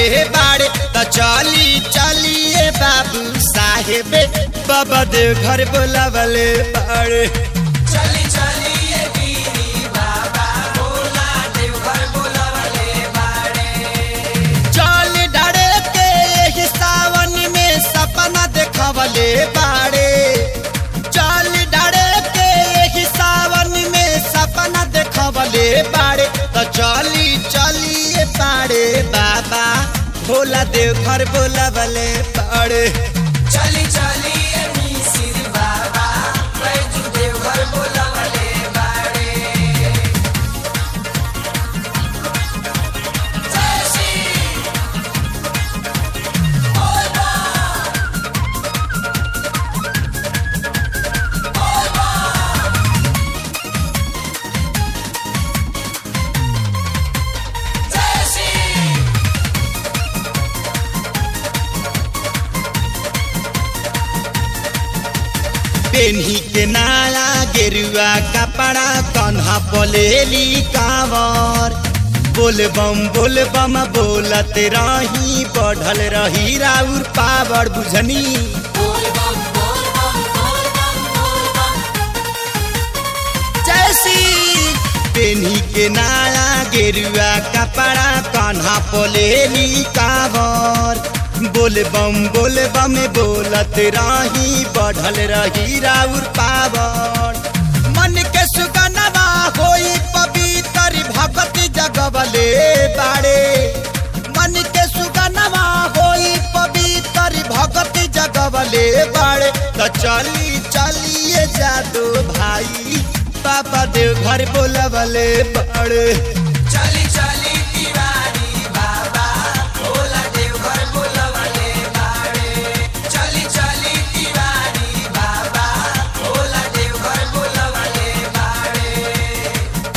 बाड़े त चली चलिए बाबू साहेब बाबा देव घर बोलावले बाड़े चली चली ये वीरी बाबा भोला देवघर बोलावले बाड़े चल डरे के एही सावन में सपना देखवले बाड़े चल डरे के एही सावन में सपना देखवले बाड़े त चली चलिए बाड़े बाबा भोला देव घर बोलावले बाड़े चली चली ये मिसिर बाबा बैजू देवघर बोलावले बाड़े जय श्री बोल बा बोल बा जय श्री पेन्ही के नाला गेरुआ कपड़ा कन्हा बोलेली कांवर बोल बम बोल बम बोलत रही बढ़ल रही राउर पावर बुझनी जैसी पेन्ही के नाला गेरुआ कपड़ा कन्हा बोलेली कांवर बोल बम बोल बम बोलत रही बढ़ल रही राउर पावर मन के सुगनवा होई पवित्र भगति जगवले बाड़े मन के सुगनवा होई पवित्र भगति जगवले बाड़े त चली चलिए जादू भाई बाबा देव घर बोलवले बाड़े चली चली तिवारी बाबा भोला देवघर बोलावले बाड़े चली चली तिवारी बाबा भोला देवघर बोलावले बाड़े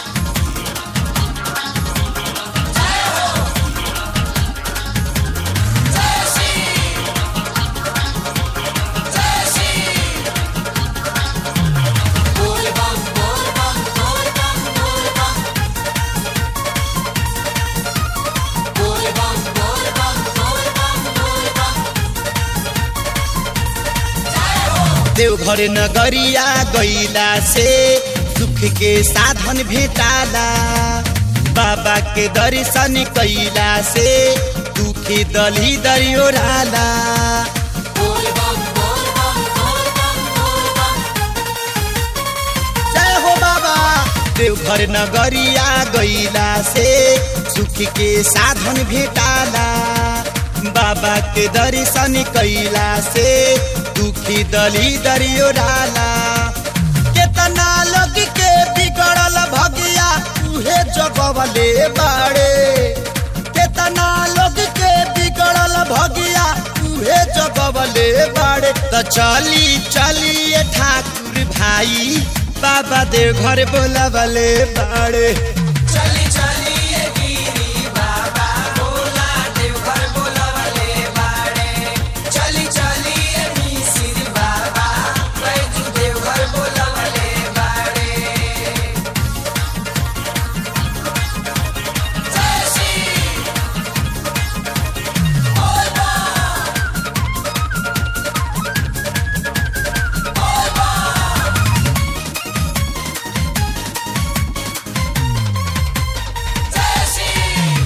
जय श्री जय श्री बोल बम बोल बम बोल बम बोल बम बोल बम बोल बम बोल बम बोल बम देवघर नगरिया गईला से सुख के साधन भेटाला बाबा के दर्शन कैला से दुखी दली दरियोराला बोल बम बोल बम बोल बम बोल बम जय हो बाबा देवघर नगरिया गईला से सुख के साधन भेटाला बाबा के दर्शन कैला से दुखी दली दरियोराला केतना लोग के बिगड़ल भगिया उहे जगवले बाड़े केतना लोग के बिगड़ल भगिया उहे जगवले बाड़े त चली चलिए ठाकुर भाई बाबा देव घर बोलवले बाड़े चली चली ये गिरी बाबा भोला देवघर बोलावले बाड़े चली चली ये मिसिर बाबा बैजू देवघर बोलावले बाड़े जय श्री बोल बा बोल बा जय श्री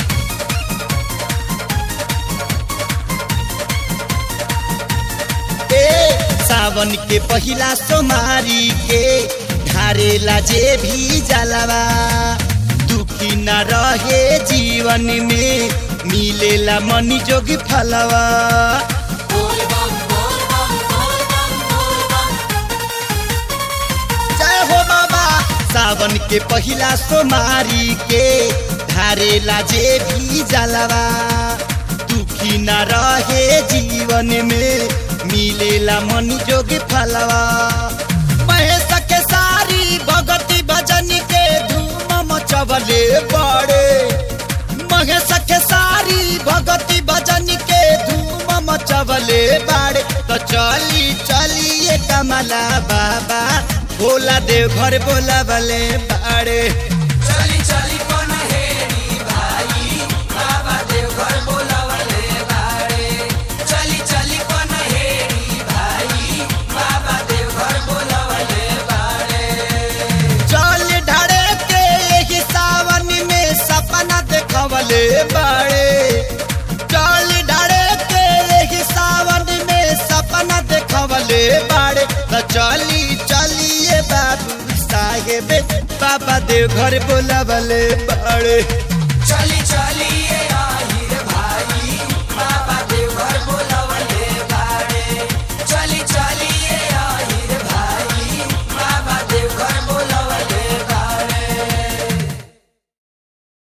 ए सावन के पहिला सोमारी के ढारेला जे भी जलवा दुखी न रहे जीवन में मिलेला मनी जोगी फलवा बोल बम बोल बम बोल बम बोल बम जय हो बाबा सावन के पहिला सोमारी के ढारेला जे भी जलवा दुखी न रहे जीवन में मिलेला मन जोगी फलवा महेश के सारी भगती भजन के धूम मचवले बड़े महेश के सारी भगती भजन के धूम मचवले बाड़े तो चली चलिए कमला बाबा भोला देव घर बोला बले बाड़े चली चली पनहेरी भाई बाबा देवघर देखवले बाड़े चल डाड़े के यही सावन में सपना देखवले बाड़े त चली चलिए बाबू साहेब बाबा देव घर बोलावले बाड़े चली